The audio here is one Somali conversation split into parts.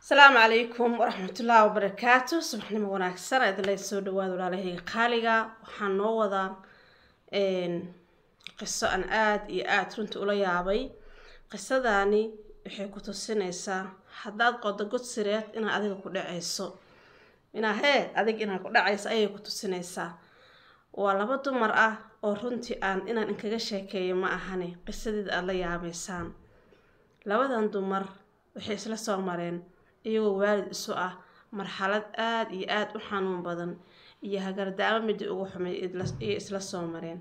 asalaamu calaykum waraxmatullaahi wabarakaatu subaxnimo wanaagsan idinla soo dhawaada walaalahayga qaaliga waxaan noo wadaa qiso aan aada iyo aada runta ula yaabay qisadani waxay ku tusinaysaa haddaad qodo god sireed inaad adiga ku dhacayso inaa hee adig inaad ku dhacayso ayay ku tusinaysaa waa laba dumar ah oo runtii aan inaan inkaga sheekeeyo ma ahane qisadeeda aada la yaabaysaan labadan dumar waxay isla soo mareen iyagoo waalid isu ah marxalad aada iyo aada u xanuun badan iyo hagardaamo midii ugu xumay iyo isla soo mareen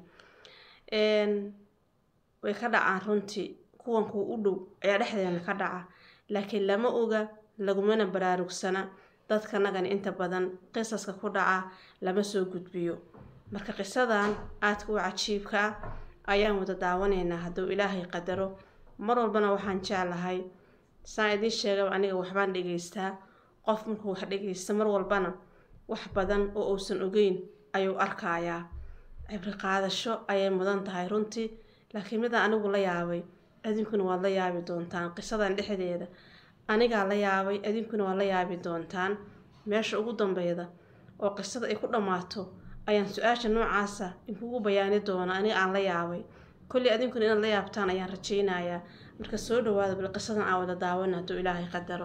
way ka dhacaan runtii kuwan kuwa u dhow ayaa dhexdeena ka dhaca laakiin lama oga lagumana baraarugsana dadkanagana inta badan qisaska ku dhaca lama soo gudbiyo marka qisadan aadka u cajiibka ah ayaan wada daawanaynaa hadduu ilaahay qadaro mar walbana waxaan jeclahay saan idiin sheegaba aniga waxbaan dhegeystaa qof markuu wax dhegeysta mar walbana wax badan oo uusan ogeyn ayuu arkayaa cibri qaadasho ayay mudan tahay runtii laakiin midaan anigu la yaabay adinkuna waad la yaabi doontaan qisadan dhexdeeda anigaa la yaabay adinkuna waad la yaabi doontaan meesha ugu dambeyda oo qisada ay ku dhammaato ayaan su-aasha noocaasa inkugu bayaani doona aniga aan la yaabay kolley adinkuna inaad la yaabtaan ayaan rajaynayaa marka soo dhawaada bal qisadan aan wada daawano hadduu ilaahay qadaro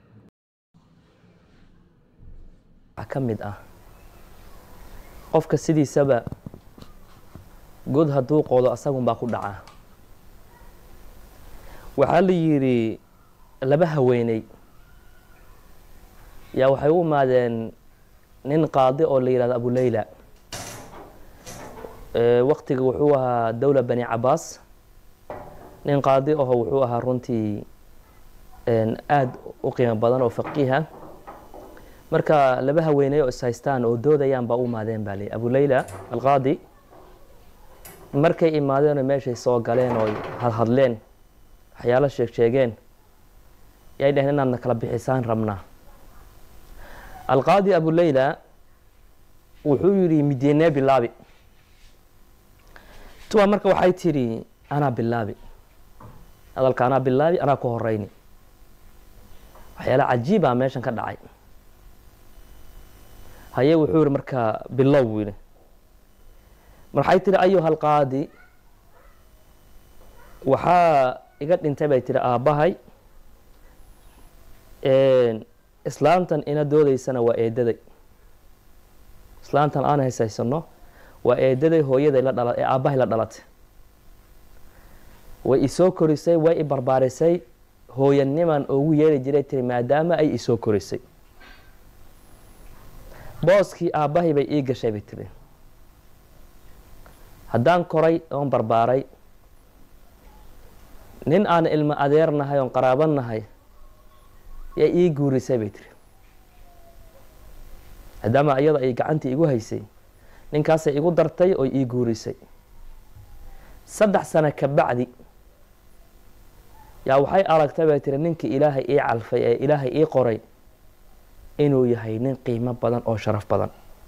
waxaa ka mid ah qofka sidiisaba god hadduu qoodo asagunbaa ku dhacaa waxaa la yidhi laba haweeney yaa waxay u imaadeen nin qaadi oo la yihahdo abuleyla waqtiga wuxuu ahaa dowla bani cabaas nin qaadi aho wuxuu ahaa runtii aada u qiimo badan oo faqiiha marka laba haweeney oo ishaystaan oo doodayaan baa u imaadeen baa lii abuleyla alqaadi markay imaadeenoo meeshay soo galeen oo hadhadleen waxyaalo sheeg sheegeen yay dheheen inaadna kala bixisaan rabnaa alqaadi abuleyla wuxuu yidhi midyeenee bilaabi tuwa marka waxay tidhi anaa bilaabi hadalka anaa bilaabi anaa ku horeyni waxyaala cajiibaa meeshan ka dhacay haye wuxuu yihi marka bilow buu yihi marxay tihi ayuha alqaadi waxaa iga dhintay bay tihi aabbahay islaamtan ina doodeysana waa eedaday islaamtan aan haysaysano waa eedaday hooyaday la dhala ee aabbahay la dhalatay way isoo korisay way i barbaarisay hooyaniman ugu yeeri jiray tiri maadaama ay isoo korisay booskii aabbahay bay ii gashay bay tiri haddaan koray oon barbaaray nin aan ilmo adeernahay oon qaraabannahay yaa ii guurisay bay tiri maadaama iyada ay gacantii igu haysay ninkaasay igu dartay oo ii guurisay saddex sano ka bacdi yaa waxay aragtay bay tiri ninkii ilaahay ii calfay ee ilaahay ii qoray inuu yahay nin qiimo badan oo sharaf badan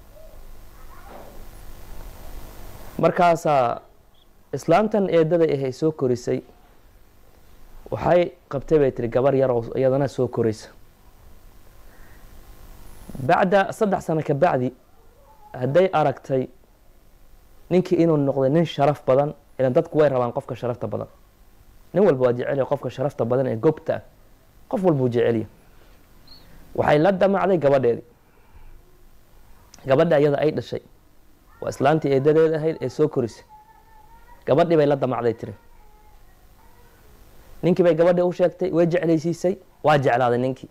markaasaa islaamtan eedaday ahay soo korisay waxay qabtay bay tiri gabar yar oo iyadana soo koraysa bacda saddex sano ka bacdi hadday aragtay ninkii inuu noqday nin sharaf badan ilan dadku way rabaan qofka sharafta badan nin walba waa jecelya qofka sharafta badan ee gobta ah qof walbuu jecelya waxay la damacday gabadheedii gabadha iyada ay dhashay waa islaantii eedadeed ahayd ee soo korisay gabadhii bay la damacday tiri ninkii bay gabadhii u sheegtay way jeclaysiisay waa jeclaaday ninkii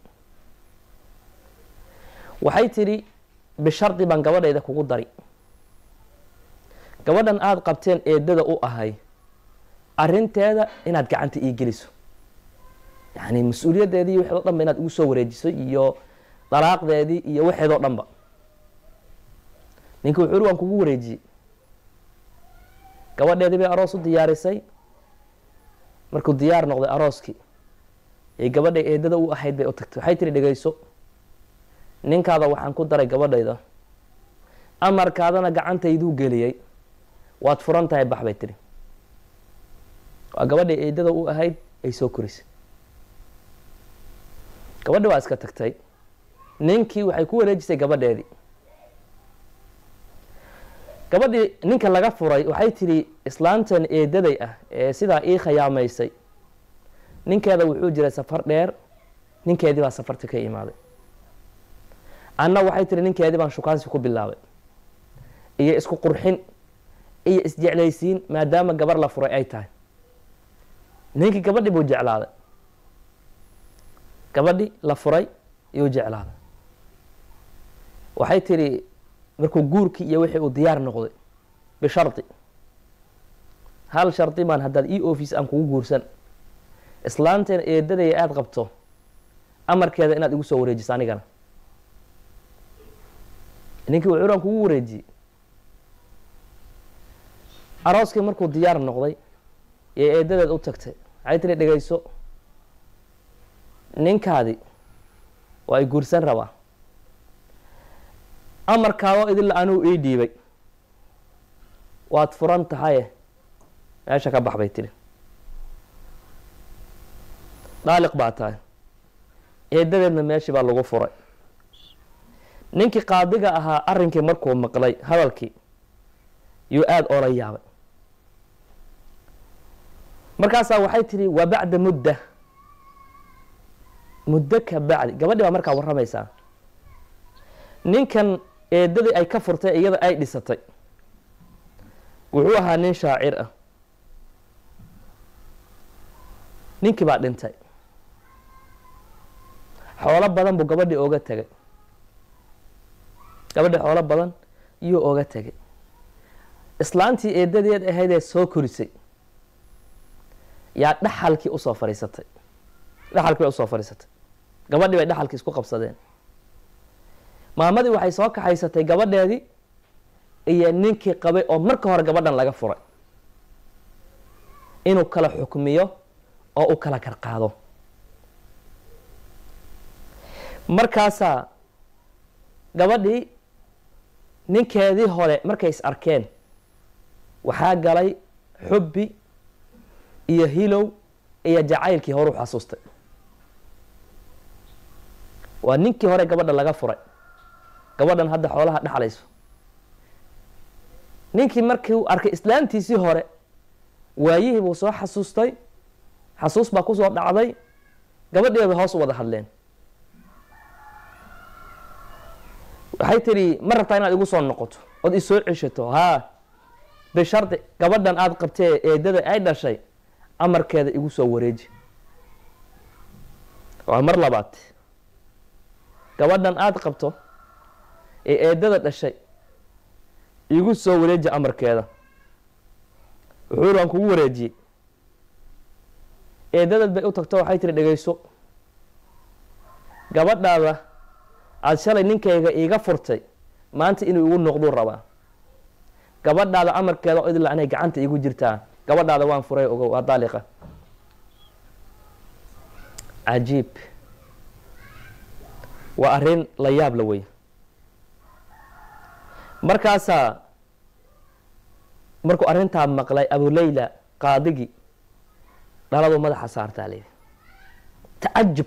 waxay tidhi bishardi baan gabadhayda kugu dari gabadhan aada qabteen eedada u ahay arinteeda inaad gacanta ii geliso yacni mas-uuliyaddeedii waxeed o dhan ba inaad igu soo wareejiso iyo dalaaqdeedii iyo waxeed oo dhan ba ninki wuxuu uri waan kugu wareejiyey gabadheedii bay aroos u diyaarisay markuu diyaar noqday arooskii ee gabadhay eedada u ahayd bay u tagtay waxay tihi dhegeyso ninkaada waxaan ku daray gabadhayda amarkaadana gacantayduu geliyey waad furan tahay bax bay tihi waa gabadhay eedada u ahayd ay soo korisay gabadhi waa iska tagtay ninkii waxay ku wareejisay gabadheedii gabadhii ninka laga furay waxay tidhi islaantan eedaday ah ee sidaa ii khayaamaysay ninkeeda wuxuu jiray safar dheer ninkeedii baa safarti ka imaaday anna waxay tihi ninkeedii baan shukaansi ku bilaabay iyo isku qurxin iyo isjeclaysiin maadaama gabar la furay ay tahay ninkii gabadhi buu jeclaaday gabadhi la furay iyuu jeclaaday waxay tidhi markuu guurkii iyo wixii uu diyaar noqday bishardi hal shardi baan haddaad e office aan kugu guursan islaanteena eedadaya aada qabto amarkeeda inaad igu soo wareejiso anigana ninkii wuxuu aan kugu wareejiyey arooskii markuu diyaar noqday yay eedadeed u tagtay waxay tiri dhegeyso ninkaadi waa ay guursan rabaa amarkaadoo idinla anuu ii dhiibay waad furan tahaye meesha ka bax bay tiri daaliq baa tahay eedadeedna meeshii baa lagu furay ninkii qaadiga ahaa arrinkii markuu maqlay hadalkii yuu aada oola yaabay markaasaa waxay tidhi waa bacda mudda muddo ka bacdi gabadhi baa markaa warramaysaa ninkan eedadii ay ka furtay iyada ay dhisatay wuxuu ahaa nin shaacir ah ninkii baa dhintay xoolo badan buu gabadhii ooga tegay gabadhii xoolo badan iyuu ooga tegay islaantii eedadeed ahaydee soo korisay yaa dhaxalkii usoo fadhiisatay dhaxalkii bay usoo fadhiisatay gabadhii bay dhaxalkii isku qabsadeen maamadii waxay soo kaxaysatay gabadheedii iyo ninkii qabay oo marka hore gabadhan laga furay inuu kala xukmiyo oo u kala karqaado markaasaa gabadhii ninkeedii hore markay is arkeen waxaa galay xubbi iyo hilow iyo jacaylkii hore u xasuustay waa ninkii hore gabadha laga furay gabadhan hadda xoolaha dhexlayso ninkii markii uu arkay islaantiisii hore waayihii buu soo xasuustay xasuus baa kusoo dhacday gabadhii bay hoos u wada hadleen waxay tidhi ma rabtaa inaad igu soo noqoto ood isoo ceshato haa bishardi gabadhan aada qabtee eedada ay dhashay amarkeeda igu soo wareeji waa mar labaad gabadhan aada qabto ee eedada dhashay igu soo wareeji amarkeeda wuxuu aan kugu wareejiyey eedadad bay u tagto waxay tiri dhegeyso gabadhaada aada shalay ninkayga iiga furtay maanta inuu igu noqduu rabaa gabadhaada amarkeeda oo idila anay gacanta igu jirtaa gabadhaada waan furay ogo waa daaliqa cajiib waa arrin la yaab la wey markaasaa markuu arrintaa maqlay abuleyla qaadigii dhaladu madaxa saartaa layidhi tacajub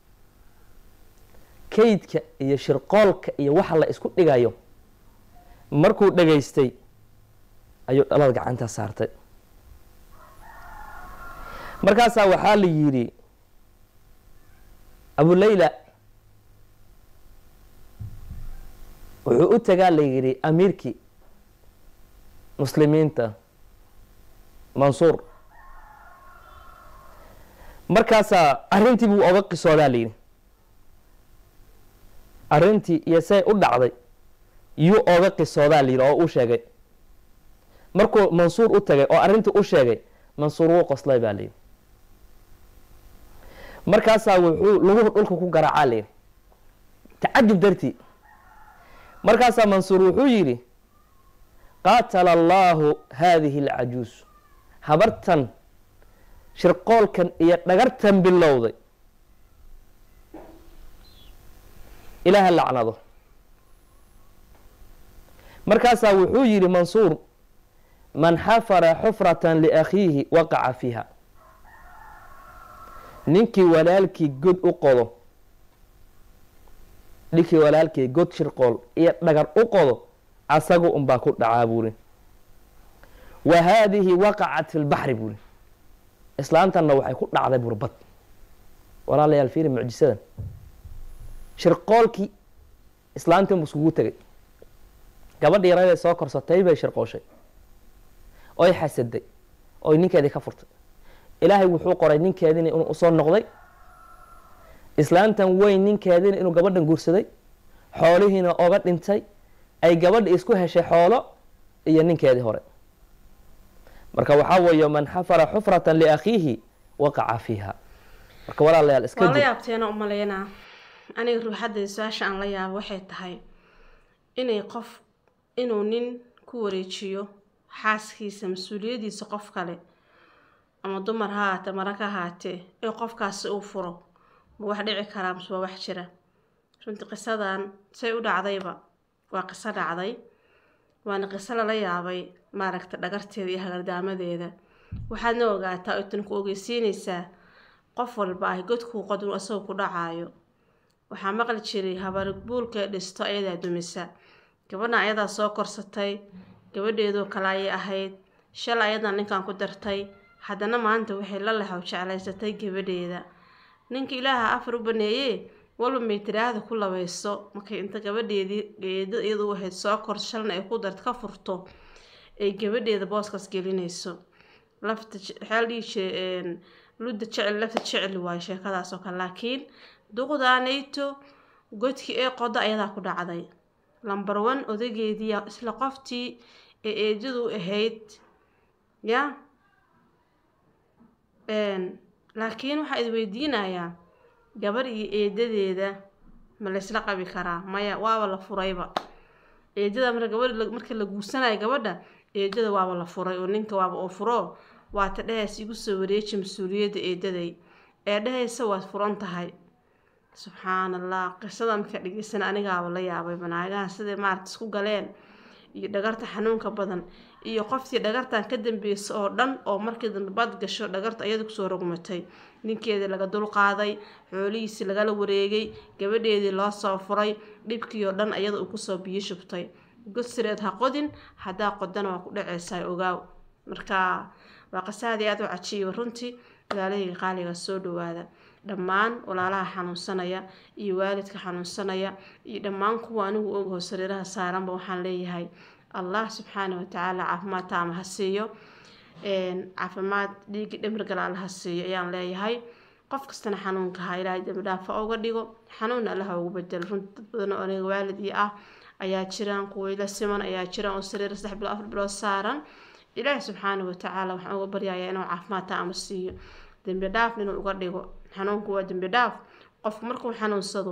kaydka iyo shirqoolka iyo waxa la isku dhigayo markuu dhegaystay ayuu dhalada gacanta saartay markaasaa waxaa la yidhi abuleyla wuxuu u tagaa la yidhi amiirkii muslimiinta mansuur markaasaa arrintii buu oga qisoodaa la yidhi arrintii iyo say u dhacday yuu oga qisoodaa la yidhi oo u sheegay markuu mansuur u tagay oo arrintii u sheegay mansuur wuu qoslay baa layidhi markaasaa wuxuu lagu dhulka ku garaacaa layidhi tacajub dartii markaasaa mansuur wuxuu yidhi qaatala allaahu haadihi alcajuus habartan shirqoolkan iyo dhagartan bilowday ilaaha lacnado markaasaa wuxuu yidhi mansuur man xafara xufratan liakhiihi waqaca fiiha ninkii walaalkii god u qodo dhinkii walaalkii god shirqool iyo dhagar u qodo asagu unbaa ku dhacaa buuri wa haadihi waqacat fi lbaxri buuri islaantanna waxay ku dhacday burbad walaalayaal fiiri mucjisadan shirqoolkii islaantan bu iskugu tegay gabadhii yaraday soo korsatay bay shirqooshay oy xasaday oy ninkeedii ka furtay ilaahay wuxuu qoray ninkeediina inuu usoo noqday islaantan weyn ninkeediina inuu gabadhan guursaday xoolihiina oga dhintay ay gabadha isku heshay xoolo iyo ninkeedii hore marka waxaa weeye man xafara xufratan liakhiihi waqaca fiiha marka walaalayaal iska waa la jir yaabteena umalaynaa aniga ruuxadda su-aasha aan la yaabo waxay tahay inay qof inuu nin ku wareejiyo xaaskiisa mas-uuliyadiisa qof kale ama dumar ha haatee mara ka haatee ee qofkaasi uu furo ma wax dhici karaa mase waa wax jira runtii qisadan say u dhacdayba waa qiso dhacday waana qiso lala yaabay maaragta dhagarteeda iyo hagardaamadeeda waxaadna ogaataa oo tan ku ogeysiinaysaa qof walba ah godkuu qodun asagoo ku dhacaayo waxaa maqli jiray habarbuulka dhisto ayadaa dumisa gabadhan ayadaa soo korsatay gabadheedoo kale ayay ahayd shal ayadaa ninkan ku dartay haddana maanta waxay la lehaw jeclaysatay gabadheeda ninka ilaaha afar u baneeyee walba may tiraahda ku labayso markay inta gabadheedii geeda iyadu ahayd soo kor shalna ay ku dart ka furto ay gabadheeda booskaas gelinayso lafta waxaa la dhihi jiray ludda jecel lafta jecel waayo sheekadaas oo kale laakiin duqdaanayto godkii ee qodo ayadaa ku dhacday lambar one odageedii isla qoftii ee eedadu ahayd ya laakiin waxaa is weydiinayaa gabar iyo eedadeeda ma laysla qabi karaa maya waaba la furayba eedada marka gabadh marka la guursanayo gabadha eedada waaba la furay oo ninka waaba oo furo waata dhehaysa igu soo wareeji mas-uuliyadda eedaday ee dhehaysa waad furan tahay subxaan allah qisada markaa dhegeysan anigaaba la yaabay banaagahan siday maarata isku galeen iyo dhagarta xanuunka badan iyo qoftii dhagartan ka dambeysa oo dhan oo markii dambe bad gasho dhagarta ayada kusoo rogmatay ninkeedii laga dulqaaday xoolihiisii lagala wareegay gabadheedii loo soo furay dhibkii oo dhan ayada uu kusoo biyo shubtay godsireed ha qodin haddaa qodana waa ku dhaceysaa ogaaw marka waa qasaadii aada u cajiiba runtii walaalahayga qaaliga soo dhawaada dhammaan walaalaha xanuunsanaya iyo waalidka xanuunsanaya iyo dhammaan kuwa anigu ogaho sariiraha saaranba waxaan leeyahay allah subxaana watacaala caafimaad taama ha siiyo caafimaad dhiigi dhimrigal alla ha siiyo ayaan leeyahay qof kastana xanuunka ha ilaahay dembi dhaafa uga dhigo xanuunna allaha ugu bedelo runti dad badan oo aniga waalid io ah ayaa jiraan kuwa ila siman ayaa jiraan oo sariir saddex bilood afar bilood saaran ilaahi subxaana watacaala waxaan uga baryayaa inuu caafimaad taama siiyo dembi dhaafna inuu uga dhigo xanuunku waa dembi dhaaf qofku markuu xanuunsado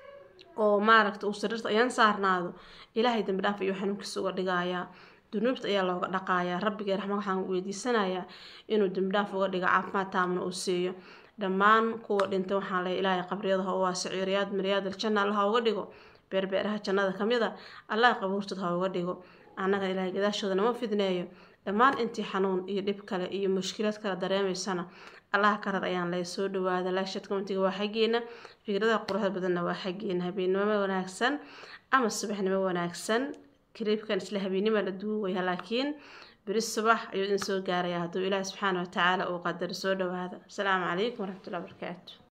oo maaragta uu sariirta ayaan saarnaado ilaahay dembi dhaaf ayuu xanuunkiisa uga dhigayaa dunuubta ayaa looga dhaqayaa rabbigee raxma waxaan weydiisanayaa inuu dembi dhaaf uga dhigo caafimaad taamna uu siiyo dhammaan kuwa dhintay waxaan leeyahay ilaahay qabriyada ha u waasiciyo riyaad miryaad aljanna allah ha uga dhigo beerbeeraha jannada ka mid a allah qabuurtooda ha uga dhigo annaga ilaahay gadaashooda nama fidneeyo dhammaan intii xanuun iyo dhib kale iyo mushkilad kale dareemaysana allah ka rar ayaan lay soo dhawaada laashad komitiga waa xaggeena fikradaha quruxda badanna waa xaggeena habeennimo wanaagsan ama subaxnimo wanaagsan kariibkan isla habeennima la duuwaya laakiin beri subax ayuu idin soo gaaraya hadduu ilaahi subxaana watacaala uu qadaro soo dhawaada asalaamu calaykum waraxmatullahi wabarakaatu